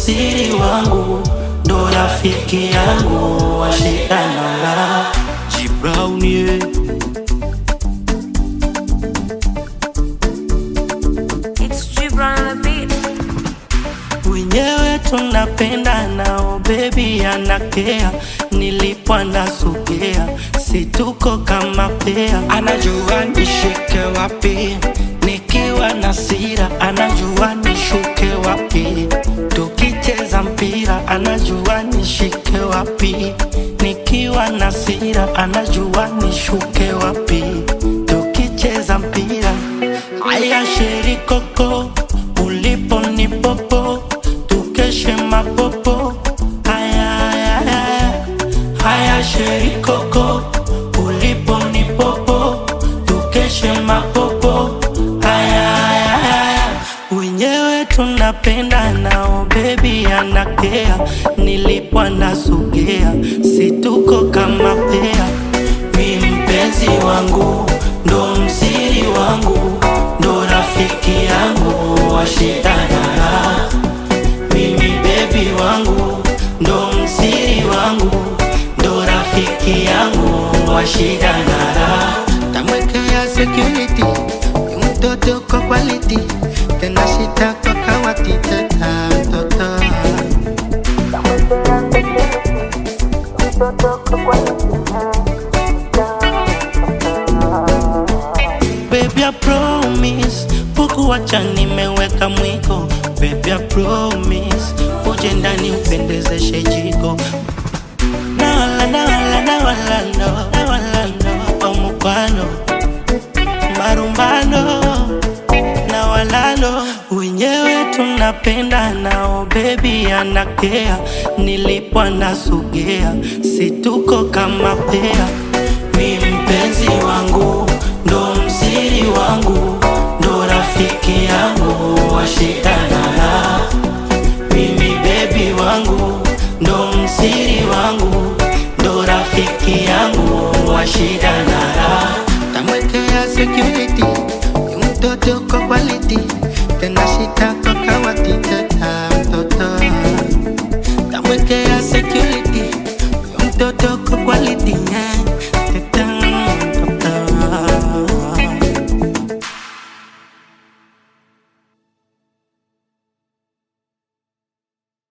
msiri wangu, ndo rafiki yangu wa shida na raha. G Brown yeah. It's Gibran on the beat. wenyewe tunapenda nao bebi anakea nilipo anasogea situko kama pea anajua nishike wapi nikiwa na sira anajua nishuke wapi tukicheza mpira anajua nishike wapi nikiwa na sira anajua nishuke wapi tukicheza mpira aya sherikoko ulipo ni popo tukeshe mapopo haya haya haya haya sherikoko ulipo ni popo tukeshe mapopo haya haya haya wenyewe tunapenda nao bebi anakea nilipo anasogea situko kama pea mi mpenzi wangu ndo msiri wangu ndo rafiki yangu wa shida na raha mimi bebi wangu ndo msiri wangu ndo rafiki yangu wa shida na raha tamwekea security ni mtoto kwa quality tena shita kwa kawati teta mtoto Baby, I promise Pukuwacha nimeweka mwiko Baby, I promise Uje ndani upendezeshe jiko Na wala, na wala, na wala, no Na wala, no Omukwano Marumbano Na wala, no Wenyewe tunapenda nao Baby, anakea Nilipo anasogea Situko kama pea mi mpenzi wangu ndo msiri wangu ndo rafiki yangu wa shida na raha mimi bebi wangu ndo msiri wangu ndo rafiki yangu wa shida na raha tamwekea security ni mtoto kwa quality